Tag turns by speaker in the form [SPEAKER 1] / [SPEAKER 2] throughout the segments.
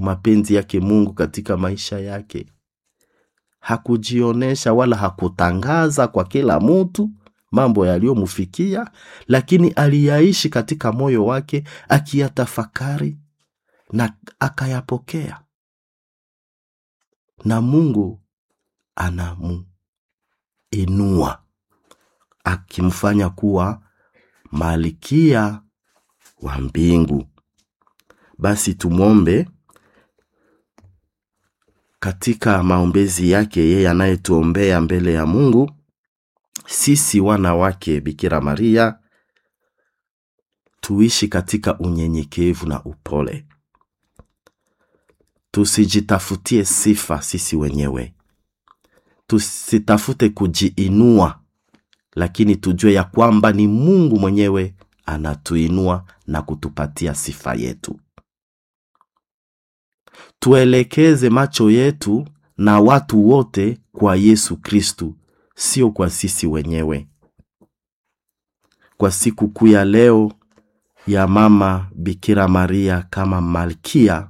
[SPEAKER 1] mapenzi yake mungu katika maisha yake hakujionyesha wala hakutangaza kwa kila mtu mambo yaliyomfikia lakini aliyaishi katika moyo wake akiyatafakari na akayapokea na mungu anamuinua akimfanya kuwa malkia wa mbingu basi tumwombe katika maombezi yake yeye anayetuombea mbele ya mungu sisi wana wake bikira maria tuishi katika unyenyekevu na upole tusijitafutie sifa sisi wenyewe tusitafute kujiinua lakini tujue ya kwamba ni mungu mwenyewe anatuinua na kutupatia sifa yetu tuelekeze macho yetu na watu wote kwa yesu kristu sio kwa sisi wenyewe kwa siku kuu ya leo ya mama bikira maria kama malkia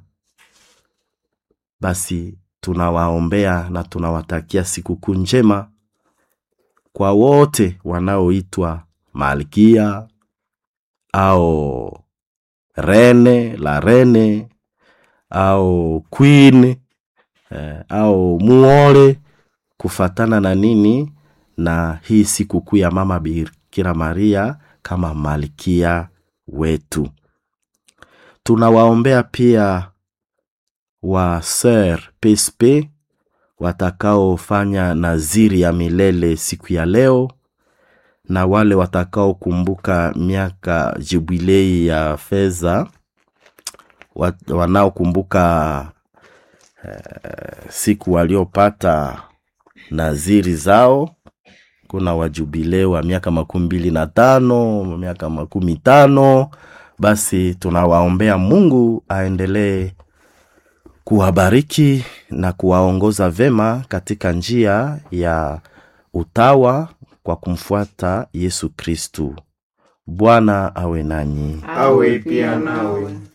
[SPEAKER 1] basi tunawaombea na tunawatakia sikukuu njema kwa wote wanaoitwa malkia au rene la rene au queen eh, au muole kufatana na nini na hii sikukuu ya mama bikira maria kama malkia wetu tunawaombea pia wa ser psp watakaofanya naziri ya milele siku ya leo na wale watakaokumbuka miaka jubilei ya fedha wa- wanaokumbuka eh, siku waliopata naziri zao kuna wajubilei wa miaka makumi mbili na tano miaka makumi tano basi tunawaombea mungu aendelee kuwabariki na kuwaongoza vema katika njia ya utawa kwa kumfuata yesu kristu bwana awe nanyi
[SPEAKER 2] awe pia nawe